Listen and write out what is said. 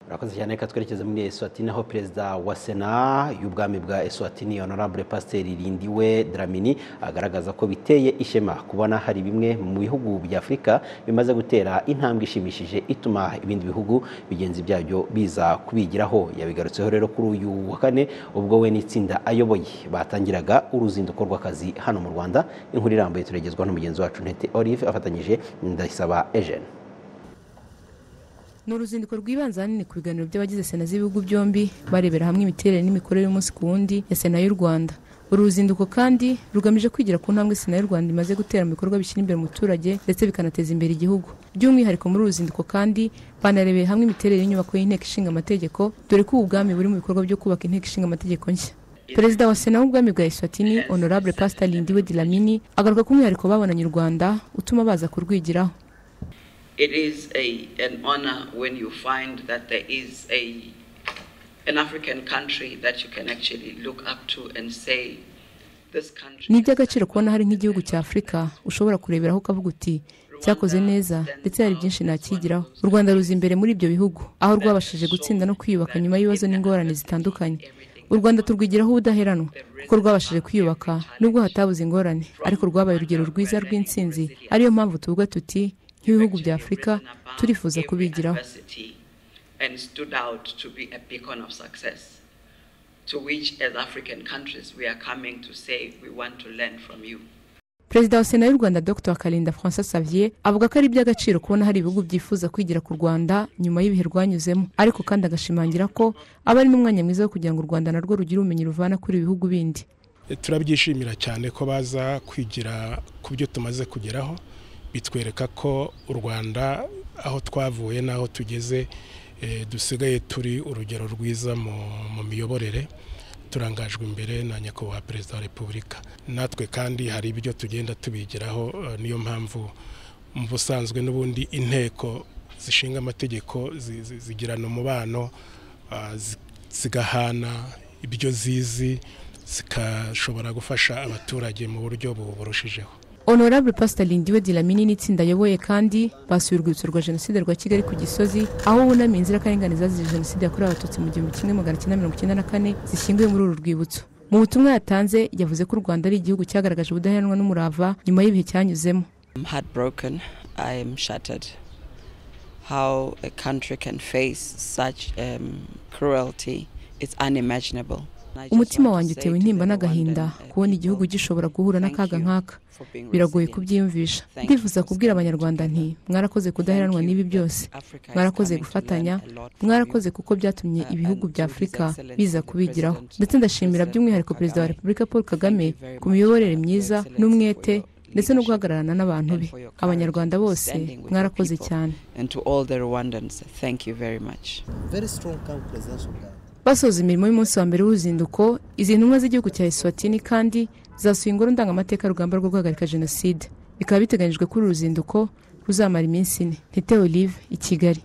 murakoze cyane reka twerekeze muri eswatini aho perezida wa sena y'ubwami bwa eswatini honorable pasiteri rindiwe dramini agaragaza ko biteye ishema kubona hari bimwe mu bihugu bya afurika bimaze gutera intambwe ishimishije ituma ibindi bihugu bigenzi byabyo biza kubigiraho yabigarutseho rero kuri uyu wa kane ubwo we n'itsinda ayoboye batangiraga uruzinduko rw'akazi hano mu rwanda inkuru irambuye turagezwa n'umugenzi wacu ntete olive afatanyije na ndayisaba ejene ni uruzinduko rwibanze ahanini ku biganiro by'abagize sena z'ibihugu byombi barebera hamwe imiterere n'imikorere y'umunsi ku wundi ya sena y'u rwanda uru ruzinduko kandi rugamije kwigira ku ntambwe sena y'u rwanda imaze gutera mu bikorwa bishyira imbere umuturage ndetse bikanateza imbere igihugu by'umwihariko muri uru ruzinduko kandi banarebeye hamwe imiterere y'inyubako y'inteko ishinga amategeko dore ko ubu bwami buri mu bikorwa byo kubaka inteko ishinga amategeko nshya perezida wa sena w'ubwami bwa eswatini honorable pastor lindiwe dilamini agaruka ko umwihariko babonanye u rwanda utuma baza kurwigiraho it is a, an honor when you find that there is a, an African country that you can actually look up to and say, this country. ni iby'agaciro kubona hari nk'igihugu cya afurika ushobora kureberaho ukavuga uti cyakoze neza ndetse hari byinshi nakigiraho u rwanda ruzi imbere muri ibyo bihugu aho rwabashije gutsinda no kwiyubaka nyuma y'ibibazo n'ingorane zitandukanye u rwanda turwigiraho ubudaheranwa kuko rwabashije kwiyubaka nubwo hatabuze ingorane ariko rwabaye urugero rwiza rw'intsinzi ariyo mpamvu tuvuga tuti nk'ibihugu bya afurika turifuza kubigiraho and stood out to be a beacon of success to which as african countries we are coming to say we want to learn from you perezida wa sena y'u rwanda dr karinda francois xavier avuga ko ari iby'agaciro kubona hari ibihugu byifuza kwigira ku rwanda nyuma y'ibihe rwanyuzemo ariko kandi agashimangira ko aba ari n'umwanya mwiza wo kugira ngo u rwanda narwo rugire ubumenyi ruvana kuri ibihugu bindi turabyishimira cyane ko baza kwigira ku byo tumaze kugeraho bitwereka ko u rwanda aho twavuye n'aho tugeze dusigaye turi urugero rwiza mu miyoborere turangajwe imbere na nyakubahwa perezida wa repubulika natwe kandi hari ibyo tugenda tubigiraho niyo mpamvu mu busanzwe n'ubundi inteko zishinga amategeko zigirana umubano zigahana ibyo zizi zikashobora gufasha abaturage mu buryo burushijeho honorable pastor lindiwe dilamini n'itsinda ayoboye kandi basuye urwibutso rwa jenoside rwa kigali ku gisozi aho bunamiye inzirakarengane zazize jenoside yakorewe abatutsi mu gihumbi kimwe magana cyenda mirongo icyenda na kane zishyinguye muri uru rwibutso mu butumwa yatanze yavuze ko u rwanda ari igihugu cyagaragaje ubudaheranwa n'umurava nyuma y'ibihe cyanyuzemo I'm heartbroken. I am shattered. How a country can face such um, cruelty is unimaginable. umutima wanjye utewe intimba n'agahinda kubona igihugu gishobora guhura n'akaga nk'aka biragoye kubyiyumvisha ndifuza kubwira abanyarwanda nti mwarakoze kudaheranwa n'ibi byose mwarakoze gufatanya mwarakoze kuko byatumye ibihugu bya afurika biza kubigiraho ndetse ndashimira by'umwihariko perezida wa repubulika paul kagame ku miyoborere myiza n'umwete ndetse no guhagararana n'abantu be abanyarwanda bose mwarakoze cyane basoza imirimo y'umunsi wa mbere w'uruzinduko izi ntumwa z'igihugu cya eswatini kandi zasuye ingoro ndangamateka rugamba rwo guhagarika jenoside bikaba biteganyijwe kuri uru ruzinduko ruzamara iminsi ine ntete olive i kigali